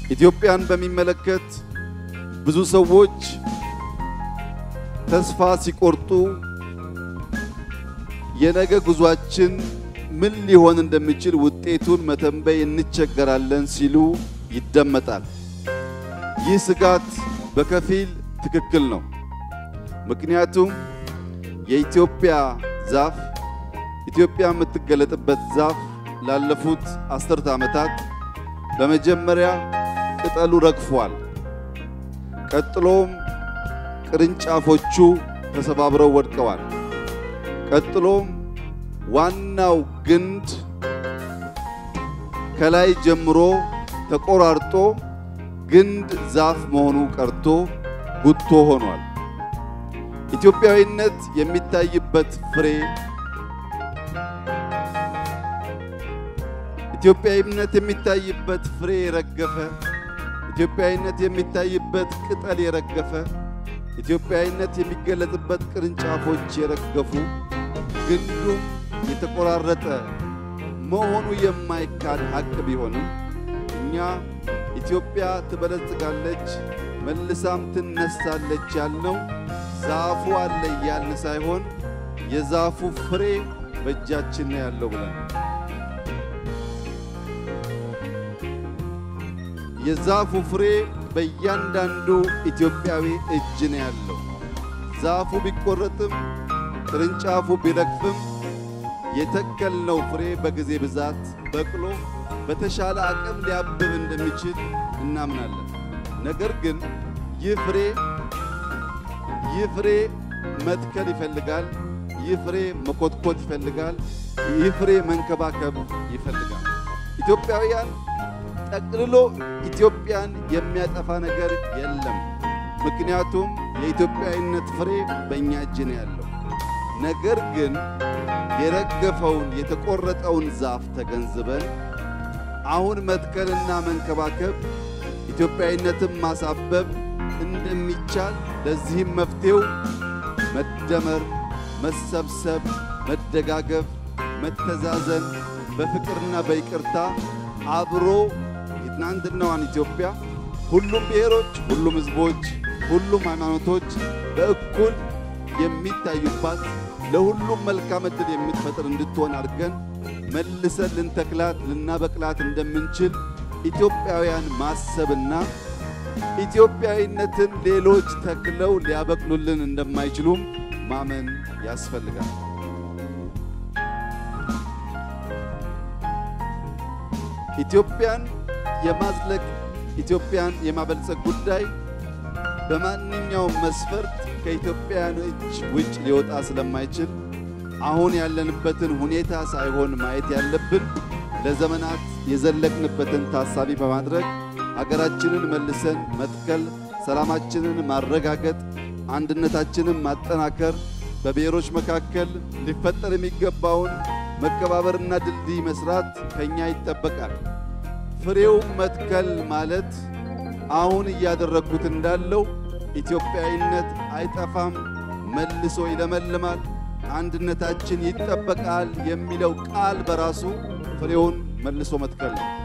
ኢትዮጵያን በሚመለከት ብዙ ሰዎች ተስፋ ሲቆርጡ የነገ ጉዟችን ምን ሊሆን እንደሚችል ውጤቱን መተንበይ እንቸገራለን ሲሉ ይደመጣል። ይህ ስጋት በከፊል ትክክል ነው። ምክንያቱም የኢትዮጵያ ዛፍ ኢትዮጵያ የምትገለጥበት ዛፍ ላለፉት አስርተ ዓመታት በመጀመሪያ ቅጠሉ ረግፏል። ቀጥሎም ቅርንጫፎቹ ተሰባብረው ወድቀዋል። ቀጥሎም ዋናው ግንድ ከላይ ጀምሮ ተቆራርጦ ግንድ ዛፍ መሆኑ ቀርቶ ጉቶ ሆኗል። ኢትዮጵያዊነት የሚታይበት ፍሬ ኢትዮጵያዊነት የሚታይበት ፍሬ የረገፈ ኢትዮጵያዊነት የሚታይበት ቅጠል የረገፈ ኢትዮጵያዊነት የሚገለጥበት ቅርንጫፎች የረገፉ ግንዱም የተቆራረጠ መሆኑ የማይካድ ሀቅ ቢሆንም እኛ ኢትዮጵያ ትበለጽጋለች መልሳም ትነሳለች ያልነው ዛፉ አለ እያልን ሳይሆን የዛፉ ፍሬ በእጃችን ነው ያለው ብለን የዛፉ ፍሬ በእያንዳንዱ ኢትዮጵያዊ እጅ ነው ያለው። ዛፉ ቢቆረጥም ቅርንጫፉ ቢረግፍም የተከልነው ፍሬ በጊዜ ብዛት በቅሎ በተሻለ አቅም ሊያብብ እንደሚችል እናምናለን። ነገር ግን ይህ ፍሬ ይህ ፍሬ መትከል ይፈልጋል። ይህ ፍሬ መኮትኮት ይፈልጋል። ይህ ፍሬ መንከባከብ ይፈልጋል። ኢትዮጵያውያን ጠቅልሎ ኢትዮጵያን የሚያጠፋ ነገር የለም። ምክንያቱም የኢትዮጵያዊነት ፍሬ በእኛ እጅ ነው ያለው። ነገር ግን የረገፈውን የተቆረጠውን ዛፍ ተገንዝበን አሁን መትከልና መንከባከብ ኢትዮጵያዊነትን ማሳበብ እንደሚቻል ለዚህም መፍትሄው መደመር፣ መሰብሰብ፣ መደጋገፍ፣ መተዛዘን፣ በፍቅርና በይቅርታ አብሮ የትናንትናዋን ኢትዮጵያ ሁሉም ብሔሮች፣ ሁሉም ሕዝቦች፣ ሁሉም ሃይማኖቶች በእኩል የሚታዩባት ለሁሉም መልካም ዕድል የምትፈጥር እንድትሆን አድርገን መልሰን ልንተክላት ልናበቅላት እንደምንችል ኢትዮጵያውያን ማሰብና ኢትዮጵያዊነትን ሌሎች ተክለው ሊያበቅሉልን እንደማይችሉም ማመን ያስፈልጋል። ኢትዮጵያን የማዝለቅ ኢትዮጵያን የማበልጸግ ጉዳይ በማንኛውም መስፈርት ከኢትዮጵያውያን እጅ ውጭ ሊወጣ ስለማይችል አሁን ያለንበትን ሁኔታ ሳይሆን ማየት ያለብን ለዘመናት የዘለቅንበትን ታሳቢ በማድረግ አገራችንን መልሰን መትከል፣ ሰላማችንን ማረጋገጥ፣ አንድነታችንን ማጠናከር፣ በብሔሮች መካከል ሊፈጠር የሚገባውን መከባበርና ድልድይ መስራት ከኛ ይጠበቃል። ፍሬው መትከል ማለት አሁን እያደረግኩት እንዳለው ኢትዮጵያዊነት አይጠፋም፣ መልሶ ይለመልማል፣ አንድነታችን ይጠበቃል የሚለው ቃል በራሱ ፍሬውን መልሶ መትከል ነው።